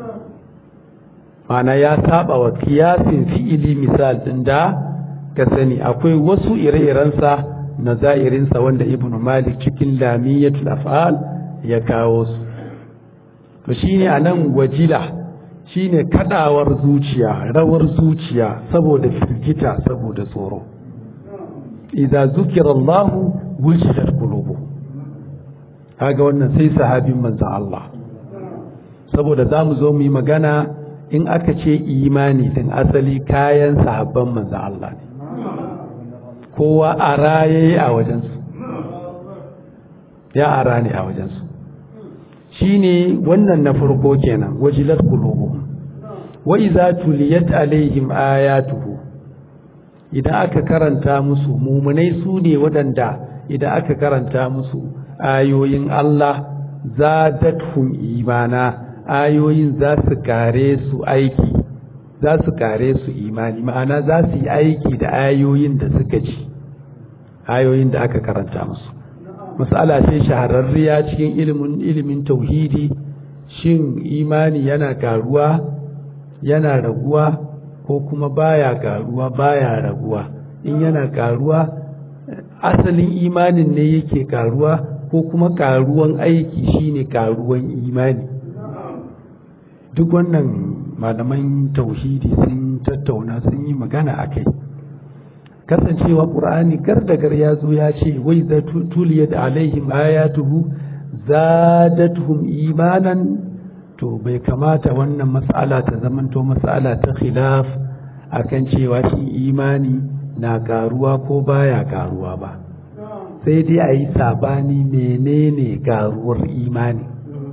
mana ya saba wa kiyasin fi'ili misal din da ka sani akwai wasu ire-irensa na za'irinsa wanda ibn malik cikin lamiyatul af'al ya kawo su to shine anan wajila shine kadawar zuciya rawar zuciya saboda firgita saboda tsoro idza zukira Allah wujilat qulubuhum kaga wannan sai sahabin manzon Allah saboda zamu zo mu yi magana in aka ce imani din asali kayan sahabban manzon Allah ne kowa a raye a wajensu ya ara ne a wajensu shi ne wannan na farko kenan wajilar kulubu wa iza tuliyat alaihim ayatuhu idan aka karanta musu mumunai su ne waɗanda idan aka karanta musu ayoyin Allah zadathum imana ayoyin za su kare su aiki za su kare su imani ma'ana za su yi aiki da ayoyin da suka ci ayoyin da aka karanta musu masala ce shahararriya cikin ilimin ilimin tauhidi shin imani yana karuwa yana raguwa ko kuma baya karuwa baya raguwa in yana karuwa asalin imanin ne yake karuwa ko kuma karuwan aiki shine karuwan imani duk wannan malaman tauhidi sun tattauna sun yi magana a kai kasancewa ƙur'ani gar da gar ya zo ya ce wai za tuliyat alaihim ayatuhu zadatuhum imanan to bai kamata wannan mas'ala ta zamanto mas'ala ta khilaf akan cewa shi imani na karuwa ko baya karuwa ba sai dai a yi sabani menene karuwar imani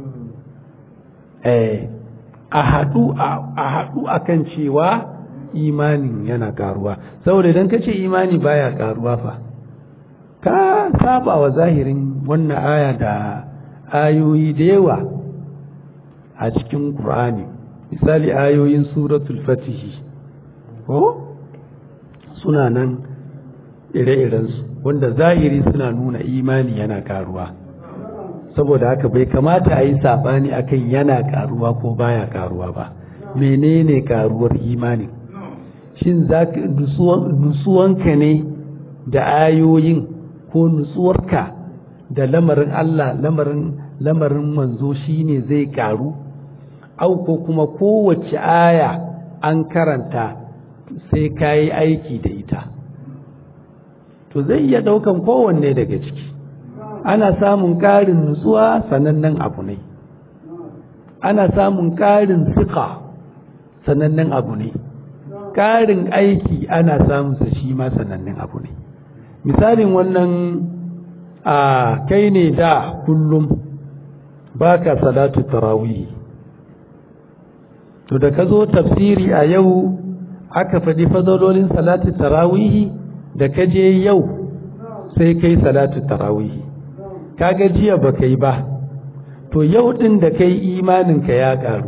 eh a haɗu a haɗu akan cewa imanin yana karuwa saboda idan ka ce imani baya karuwa fa ka saba wa zahirin wannan aya da ayoyi da yawa a cikin Qur'ani misali ayoyin suratul fatihi ko suna nan ire-irensu wanda zahiri suna nuna imani yana karuwa saboda haka bai kamata a yi saɓani akan yana karuwa ko baya karuwa ba menene karuwar imani shin nutsuwanka ne da ayoyin ko nutsuwarka da lamarin Allah lamarin lamarin manzo shine zai karu au ko kuma kowace aya an karanta sai ka yi aiki da ita to zai iya ɗaukan kowanne daga ciki ana samun ƙarin nutsuwa sanannen abu ne ana samun ƙarin siƙa sanannen abu ne ƙarin aiki ana samunsa shi ma sanannen abu ne misalin wannan a kai ne da kullum baka salatu tarawih to da ka zo tafsiri a yau aka faɗi fadalolin salatu tarawih da ka je yau sai kai salatu tarawih kaga jiya ba kai ba to yau ɗin da kai imaninka ya ƙaru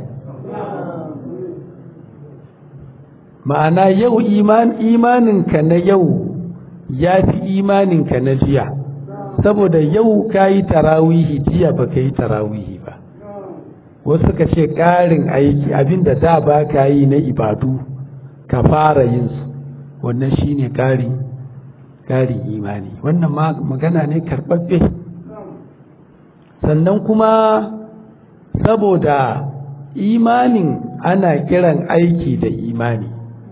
ma'ana yau imaninka na yau ya fi imaninka na jiya saboda yau ka yi tarawihi jiya ba ka yi tarawihi ba wasu ka ce ƙarin aiki abinda da ba ka yi na ibadu ka fara yin su wannan shi ne ƙarin imani wannan magana ne karɓaɓɓe sannan kuma saboda imanin ana kiran aiki da imani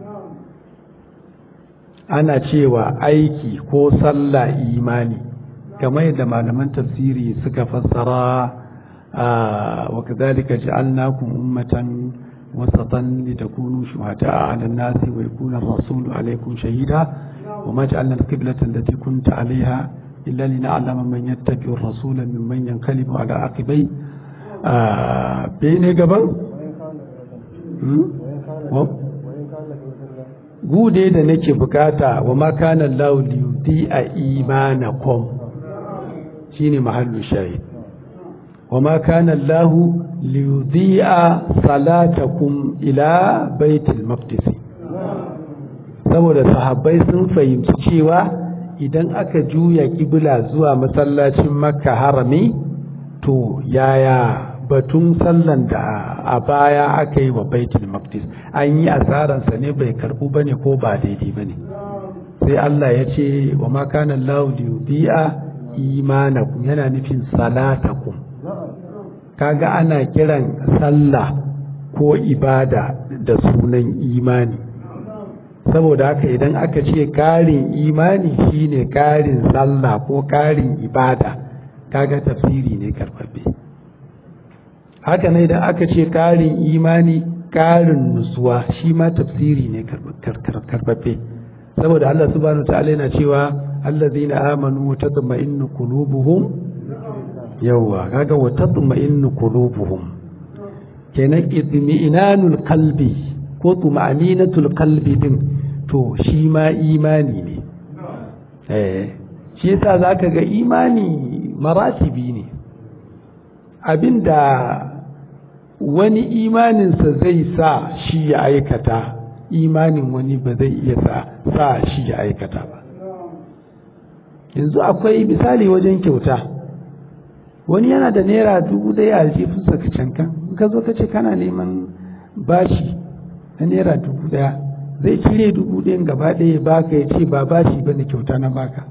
ana cewa aiki ko sallah imani kamar yadda malaman tafsiri suka fassara wa kadhalika ja'alnakum ummatan wasatan litakunu shuhada'a 'ala an-nasi wa yakuna ar-rasulu 'alaykum shahida wa ma ja'alna al-qiblata allati kunta 'alayha illa lina'lama man yattabi'u ar-rasula mimman yanqalibu 'ala aqibai bene gaban gude da nake bukata wa ma kana Allah liyudhi'a imanakum shine mahallu shahid wa ma kana Allah liyudhi'a salatakum ila baitul maqdis saboda sahabbai sun fahimci cewa idan aka juya kibla zuwa masallacin makka harami to yaya batun sallan da a baya aka yi wa baitul maqdis an yi asaransa ne bai karbu bane ko ba daidai bane sai Allah ya ce wa ma kana Allah liyudhi'a imanakum yana nufin salatakum kaga ana kiran sallah ko ibada da sunan imani saboda haka idan aka ce karin imani shine karin sallah ko karin ibada kaga tafsiri ne karbabbe haka ne idan aka ce karin imani karin nutsuwa shi ma tafsiri ne karbabbe saboda Allah subhanahu ta'ala yana cewa allazina amanu wa tatma'innu qulubuhum yawa kaga wa tatma'innu qulubuhum kenan itmi'inanul qalbi ko tuma'ninatul qalbi din to shi ma imani ne eh shi yasa zaka ga imani maratibi ne abinda wani imaninsa zai sa shi ya aikata imanin wani ba zai iya sa shi ya aikata ba yanzu akwai misali wajen kyauta wani yana da naira dubu ɗaya a jifinsa ka cankan ka zo ka ce kana neman bashi na naira dubu ɗaya zai cire dubu ɗayan gaba ɗaya baka ya ce ba bashi ba ne kyauta na baka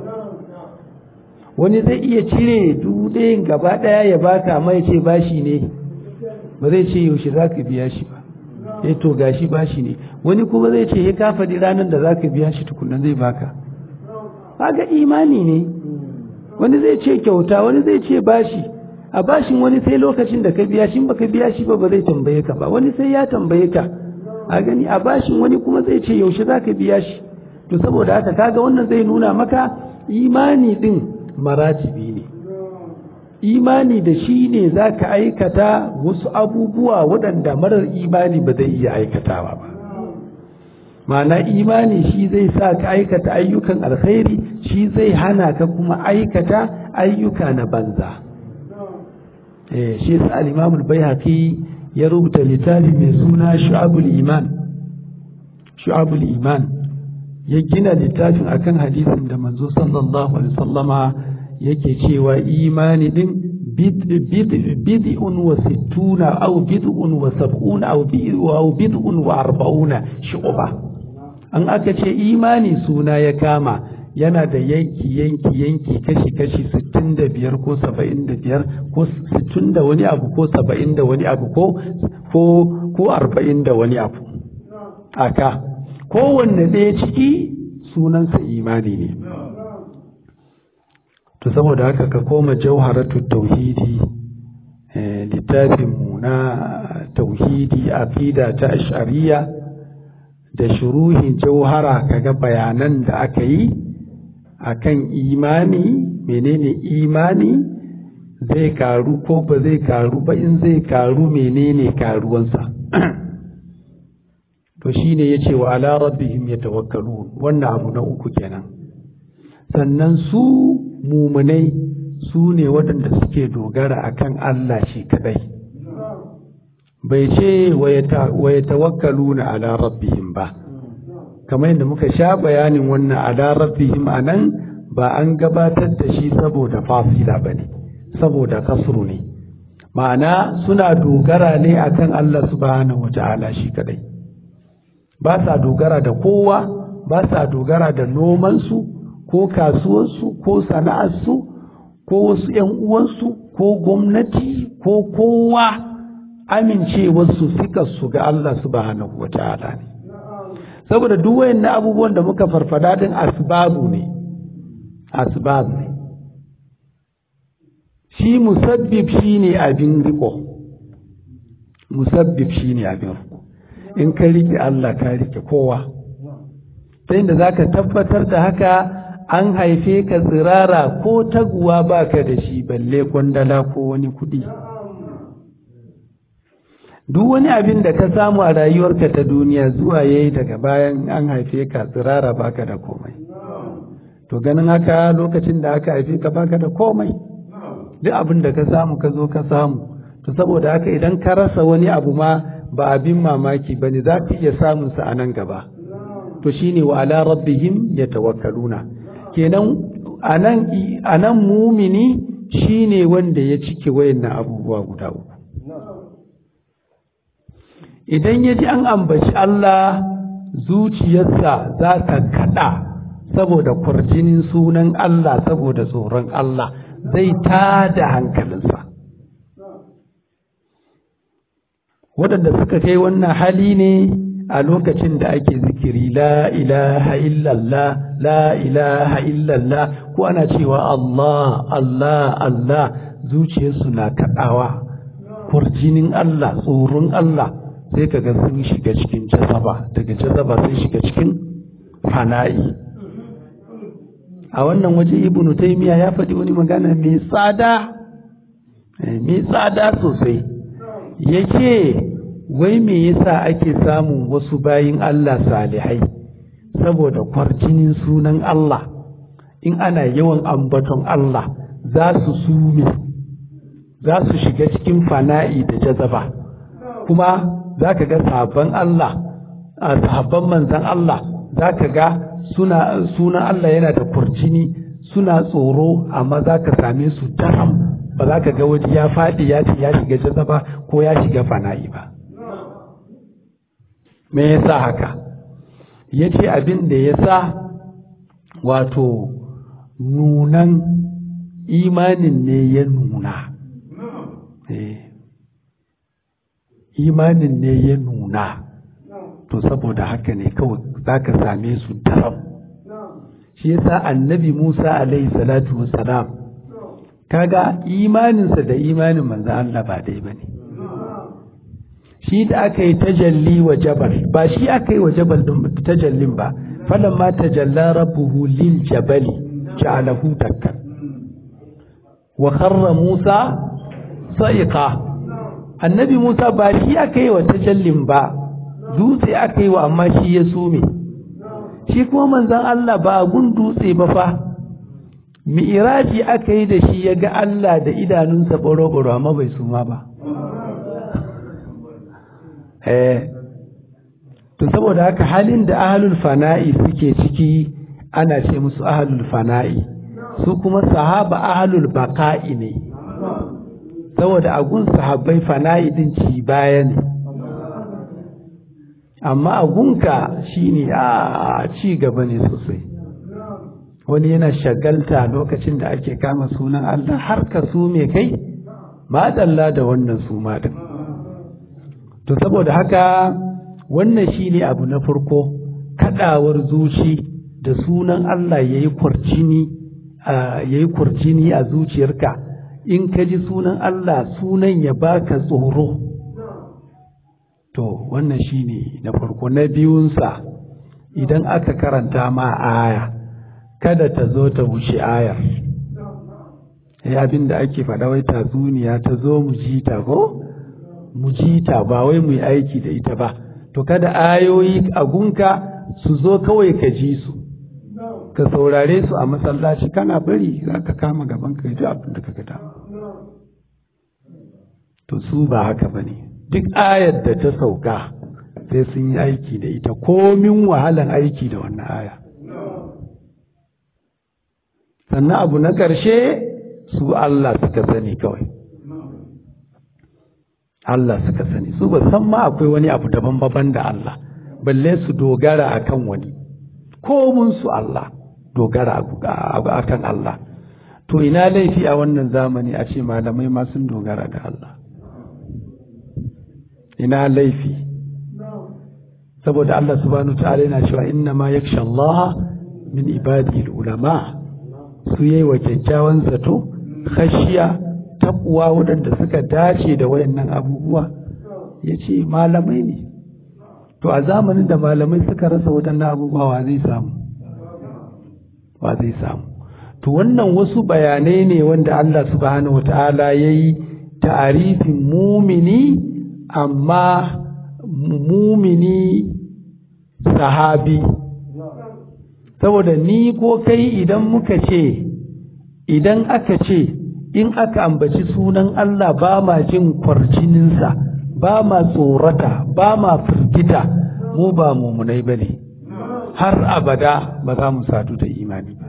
wani zai iya cire dubu ɗayan gaba ɗaya ya baka mai ce bashi ne ba zai ce yaushe za ka biya shi ba ya to gashi bashi ne wani kuma zai ce ya ka faɗi ranar da za ka biya shi tukunan zai baka ga imani ne wani zai ce kyauta wani zai ce bashi a bashin wani sai lokacin da ka biya shi ba ka biya shi ba ba zai tambaye ka ba wani sai ya tambaye ka a gani a bashin wani kuma zai ce yaushe za ka biya shi to saboda haka kaga wannan zai nuna maka imani din maratibi ne imani da shi ne za ka aikata wasu abubuwa waɗanda marar imani ba zai iya aikatawa ba ma'ana imani shi zai sa ka aikata ayyukan alkhairi shi zai hana ka kuma aikata ayyuka na banza eh shi sa al-imam al-baihaqi ya rubuta littafi mai suna shu'abul iman shu'abul iman ya gina littafin akan hadisin da manzo sallallahu alaihi wasallama yake cewa imani din bid'un wa sittuna aw bid'un wa sab'una aw bid'un wa arba'una shu'ba an aka ce imani suna ya kama yana da yanki yanki yanki kashi kashi 65 ko 75 ko 60 da wani abu ko 70 da wani abu ko ko ko 40 da wani abu aka kowanne ɗaya ciki sunansa imani ne to saboda haka ka koma jauharatu tauhidi littafinmu na tauhidi aqida ta ash'ariya da shuruhin jauhara kaga bayanan da aka yi akan imani menene imani zai karu ko ba zai karu ba in zai karu menene karuwansa to shine yace wa ala rabbihim yatawakkalun wannan abu na uku kenan sannan su mumunai su ne waɗanda suke dogara akan Allah shi kadai bai ce wa ya tawakkalu na ala rabbihim ba kamar yadda muka sha bayanin wannan ala rabbihim a nan ba an gabatar da shi saboda fasila ba ne saboda kasru ne ma'ana suna dogara ne akan Allah subhanahu wa ta'ala shi kadai ba sa dogara da kowa ba sa dogara da nomansu ko kasuwarsu ko sana'arsu ko wasu ‘yan uwansu ko gwamnati ko kowa amincewarsu su ga Allah subhanahu wa ta'ala ne saboda duk wayannan abubuwan da muka farfada din asbabu ne asbab ne shi musabbib shine abin riko musabbib shine abin riko in ka rike Allah ka rike kowa ta inda zaka tabbatar da haka an haife ka tsirara ko taguwa baka da shi balle kwandala ko wani kuɗi duk wani abin da ka samu a rayuwarka ta duniya zuwa yayi daga bayan an haife ka tsirara baka da komai to ganin haka lokacin da aka haife ka baka da komai duk abin da ka samu ka zo ka samu to saboda haka idan ka rasa wani abu ma ba abin mamaki bane za ka iya samun sa a nan gaba to shine wa ala rabbihim yatawakkaluna kenan anan anan mumini shine wanda ya cike wayannan abubuwa guda uku idan ya ji an ambaci Allah zuciyarsa za ta kada saboda kwarjinin sunan Allah saboda tsoron Allah zai tada hankalinsa waɗanda suka kai wannan hali ne a lokacin da ake zikiri la ilaha illallah la ilaha illallah ko ana cewa Allah Allah Allah zuciyarsu na kaɗawa kurjinin Allah tsoron Allah sai kaga sun shiga cikin jazaba daga jazaba sai shiga cikin fana'i a wannan waje ibnu taymiya ya faɗi wani magana mai tsada mai tsada sosai yake wai me yasa ake samun wasu bayin Allah salihai saboda kwarjinin sunan Allah in ana yawan ambaton Allah za su sume za su shiga cikin fana'i da jazaba kuma za ka ga sabon Allah a sahabban manzan Allah za ka ga suna sunan Allah yana da kurjini suna tsoro amma za ka same su daram ba za ka ga waje ya faɗi ya ce ya shiga jazaba ko ya shiga fana'i ba me yasa haka ya ce abin da ya sa wato nunan imanin ne ya nuna imanin ne ya nuna to saboda haka ne kawai za ka same su daram shi yasa annabi musa alaihi salatu wassalam kaga imaninsa da imanin manzo Allah ba dai bane shi da aka yi tajalli wa jabal ba shi aka yi wa jabal din tajallin ba falamma tajalla rabbuhu lil jabali ja'alahu dakkan wa kharra musa sa'iqa annabi musa ba shi aka yi wa tajallin ba dutse aka yi wa amma shi ya sume shi kuma manzon Allah ba gun dutse ba fa mi'iraji aka yi da shi ya ga Allah da idanunsa boro-boro amma bai suma ba eh to saboda haka halin da ahlul fana'i suke ciki ana ce musu ahlul fana'i su kuma sahaba ahlul baqa'i ne saboda agun sahabbai fana'i din ci baya ne amma agunka shine a ci gaba ne sosai wani yana shagalta lokacin da ake kama sunan Allah har ka su me kai madalla da wannan su din to saboda haka wannan shine abu na farko kadawar zuci da sunan Allah yayi kurjini yayi kurjini a zuciyarka in ka ji sunan Allah sunan ya baka tsoro to wannan shine na farko na biyunsa idan aka karanta ma aya kada ta zo ta wuce ayar ya abin da ake faɗa wai tatsuniya ta zo mu ji ta ko mu ji ta ba wai mu yi aiki da ita ba to kada ayoyi a gunka su zo kawai ka ji su ka saurare su a masallaci kana bari za ka kama gaban ka ji abin da ka gada to su ba haka ba ne duk ayar da ta sauka sai sun yi aiki da ita komin wahalan aiki da wannan aya sannan abu na ƙarshe su Allah suka sani kawai Allah suka sani su ba san ma akwai wani abu daban baban da Allah balle su dogara akan wani komun su Allah dogara akan Allah to ina laifi a wannan zamani a ce malamai ma sun dogara da Allah ina laifi saboda Allah subhanahu ta'ala yana cewa inna ma yaksha Allah min ibadi ulama su yayi wa kyakkyawan zato khashiya taqwa waɗanda suka dace da wayannan abubuwa yace malamai ne to a zamanin da malamai suka rasa waɗannan abubuwa wa zai samu wa zai samu to wannan wasu bayanai ne wanda Allah subhanahu wata'ala ya yi ta'arifin mumini amma mumini sahabi saboda ni ko kai idan muka ce idan aka ce in aka ambaci sunan Allah ba ma jin kwarjininsa ba ma tsorata ba ma firgita mu ba mumunai ba ne har abada ba za mu sadu da imani ba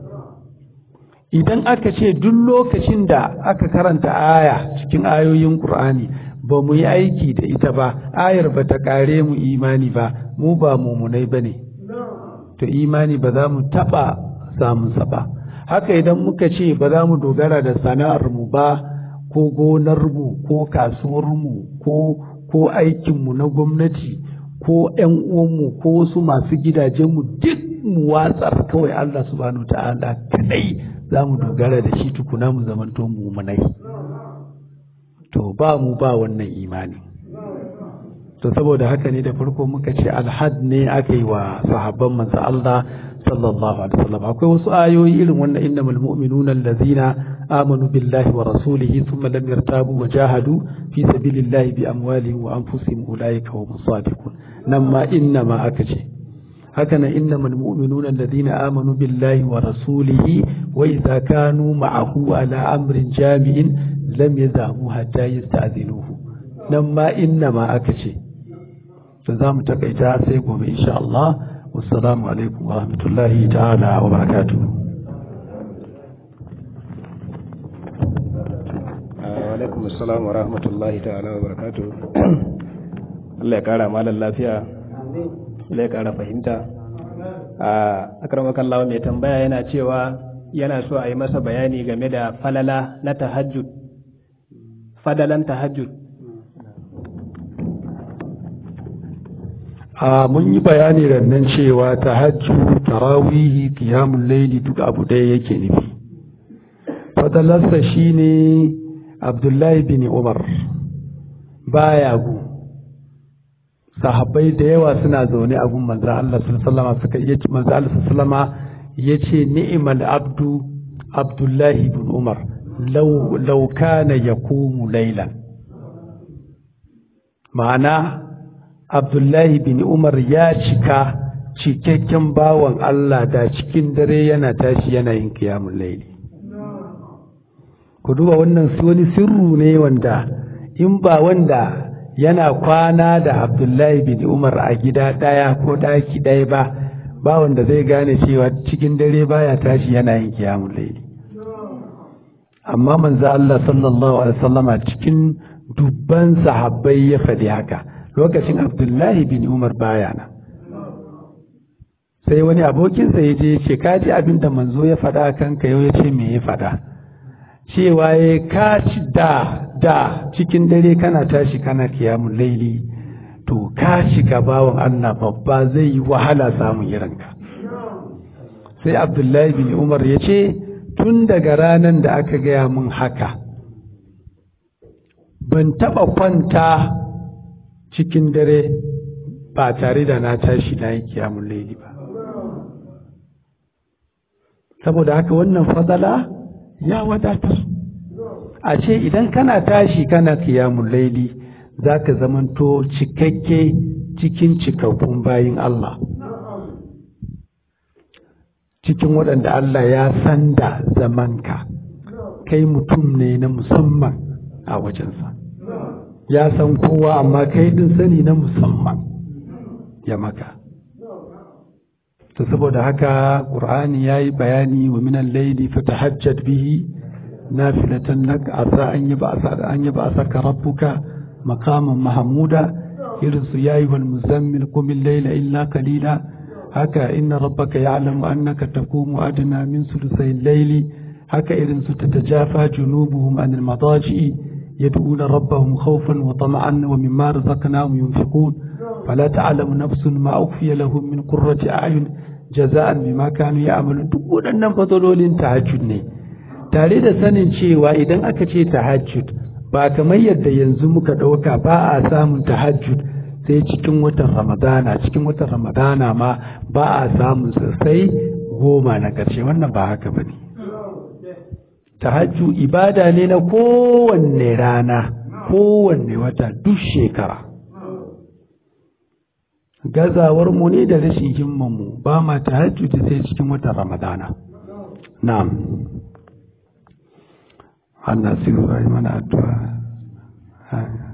idan aka ce duk lokacin da aka karanta aya cikin ayoyin Qur'ani ba mu yi aiki da ita ba ayar ba ta kare mu imani ba mu ba mumunai ba ne to imani ba za mu taɓa samunsa ba haka idan muka ce ba za mu dogara da sana'armu ba ko gonarmu ko kasuwarmu ko ko aikinmu na gwamnati ko ‘yan uwanmu ko wasu masu gidajenmu duk mu watsar kawai Allah subhanahu ta'ala kadai za mu dogara da shi tukuna mu zamanto mumunai to ba mu ba wannan imani to saboda haka ne da farko muka ce alhad ne aka yi wa sahabban manzo Allah sallallahu alaihi wasallam akwai wasu ayoyi irin wannan innamal mu'minuna allazina amanu billahi wa rasulihi thumma lam yartabu wa jahadu fi sabilillahi bi amwalihim wa anfusihim ulaika hum sadiqun nan ma inna ma aka ce haka nan innamal mu'minuna allazina amanu billahi wa rasulihi wa idza kanu ma'ahu ala amrin jami'in lam yazamu hatta yasta'zinuhu nan ma inna ma aka ce to za mu takaita sai gobe insha Allah والسلام عليكم ورحمة الله تعالى وبركاته alaikum assalam wa rahmatullahi ta'ala wa barakatu Allah ya kara malar lafiya Allah ya kara fahimta a akramakan lawa mai tambaya yana cewa yana so a yi masa bayani game da falala na tahajjud fadalan tahajjud a mun yi bayani rannan cewa tahajju tarawihi qiyamul layli duk abu ɗaya yake nufi fadalarsa shine abdullahi bin umar baya gu sahabbai da yawa suna zaune a gun manzo Allah sallallahu suka yace manzo Allah sallallahu yace ni'mal abdu abdullahi bin umar law law kana yaqumu laylan ma'ana abdullahi bin umar ya cika cikakken bawan Allah da cikin dare yana tashi yana yin kiyamun laili ku duba wannan wani sirru ne wanda in ba wanda yana kwana da abdullahi bin umar a gida ɗaya ko ɗaki ɗaya ba ba wanda zai gane cewa cikin dare baya tashi yana yin kiyamun laili amma manzo Allah sallallahu alaihi wasallama cikin dubban sahabbai ya faɗi haka lokacin Abdullahi bin Umar baya nan sai wani abokinsa ya je ce ka ji abin da manzo ya faɗa kanka yau ya ce me ya faɗa cewa ya ka ci da da cikin dare kana tashi kana kiyamun laili to ka shiga bawan Allah babba zai yi wahala samun irinka sai Abdullahi bin Umar ya ce tun daga ranar da aka gaya mun haka ban taɓa kwanta cikin dare ba tare da na tashi na yi kiyamun laili ba saboda haka wannan fadala ya wadatar a ce idan kana tashi kana kiyamun laili za ka zamanto cikakke cikin cikakkun bayin Allah cikin waɗanda Allah ya san da zamanka kai mutum ne na musamman a wajensa ya san kowa amma kai ɗin sani na musamman ya maka to saboda haka ƙur'ani ya yi bayani wa minan laili fatahajjad bihi nafilatan lak asa an yi ba an yi ba saka rabbuka maqaman mahmuda irin su yayi wal muzammil qum al-layla illa qalila haka inna rabbaka ya'lamu annaka taqumu adna min sulusay al-layli haka irin su tatajafa junubuhum an al-madaji'i yad'una rabbahum khawfan wa tama'an wa mimma razaqnahum yunfiqun فلا تعلم نفس ما أخفي لهم من قرة أعين جزاء بما كانوا يعملون duk waɗannan fasalolin tahajjud ne tare da sanin cewa idan aka ce tahajjud ba kamar yadda yanzu muka ɗauka ba a samun tahajjud sai cikin watan ramadana cikin watan ramadana ma ba a samun sai goma na ƙarshe wannan ba haka ba ne tahajjud ibada ne na kowanne rana kowanne wata duk shekara gazawar mu ne da rashin himman mu ba ma tahajjudi sai cikin watan ramadana na'am an nasiru mana addu'a